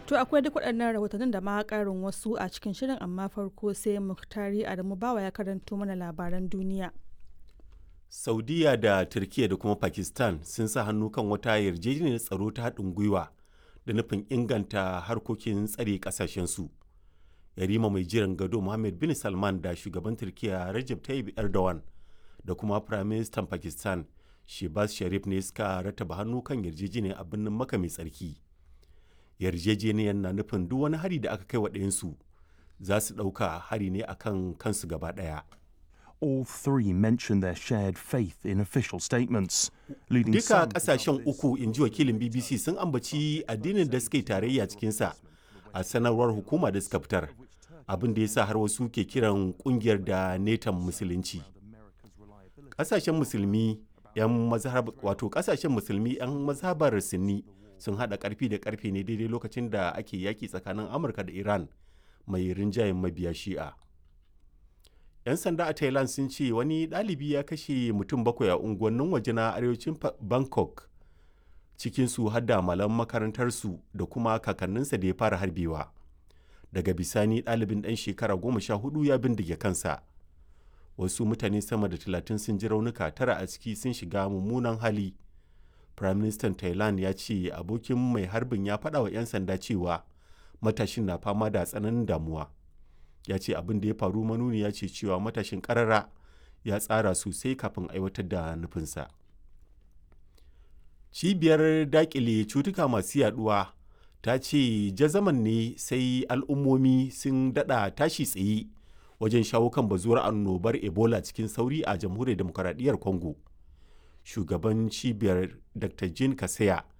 To akwai duk waɗannan rahotannin da ma ƙarin wasu a cikin shirin amma farko sai Muktari Adamu Bawa ya karanto mana labaran duniya. Saudiya da Turkiyya da kuma Pakistan sun sa hannu kan wata yarjejeniyar tsaro ta haɗin gwiwa da nufin inganta harkokin tsare ƙasashensu. Yarima mai jiran gado Mohammed bin Salman da shugaban Turkiyya Recep Tayyip Erdogan da kuma Firaministan Pakistan Shehbaz Sharif ne suka rattaba hannu kan yarjejeniyar a birnin Makka mai tsarki. Yarjejeniyar na nufin duk wani hari da aka kai wa ɗayansu za su ɗauka hari ne akan kansu gaba ɗaya. All three mentioned their shared faith in official statements, leading Duka some to kasashen doubt this. uku in ji wakilin BBC sun ambaci addinin da suka yi tarayya cikinsa a sanarwar hukuma da suka fitar. Abin da ya sa har wasu ke kiran kungiyar da netan musulunci. Kasashen musulmi yan mazhab wato kasashen musulmi yan mazhabar Sunni sun hada karfi da karfe ne daidai lokacin da ake yaki tsakanin Amurka da Iran mai rinjayen mabiya Shi'a. 'yan sanda a thailand sun ce wani ɗalibi ya kashe mutum bakwai a unguwannin waje na arewacin Fa- bangkok cikinsu har da malam makarantarsu da kuma kakanninsa da ya fara harbewa daga bisani ɗalibin ɗan shekara goma sha hudu ya bindige kansa wasu mutane sama da talatin sun ji raunuka tara a ciki sun shiga mummunan hali prime minister thailand ya ce abokin mai harbin ya faɗa wa 'yan sanda cewa matashin na fama da tsananin damuwa ya ce abin da ya faru manuni ya ce cewa matashin karara ya tsara sosai kafin aiwatar da nufinsa cibiyar dakile cutuka masu yaduwa ta ce jazaman ne sai al'ummomi sun dada tashi tsaye wajen shawo kan bazuwar annobar ebola cikin sauri a jamhuriyar demokaradiyyar congo shugaban cibiyar dr jean kaseya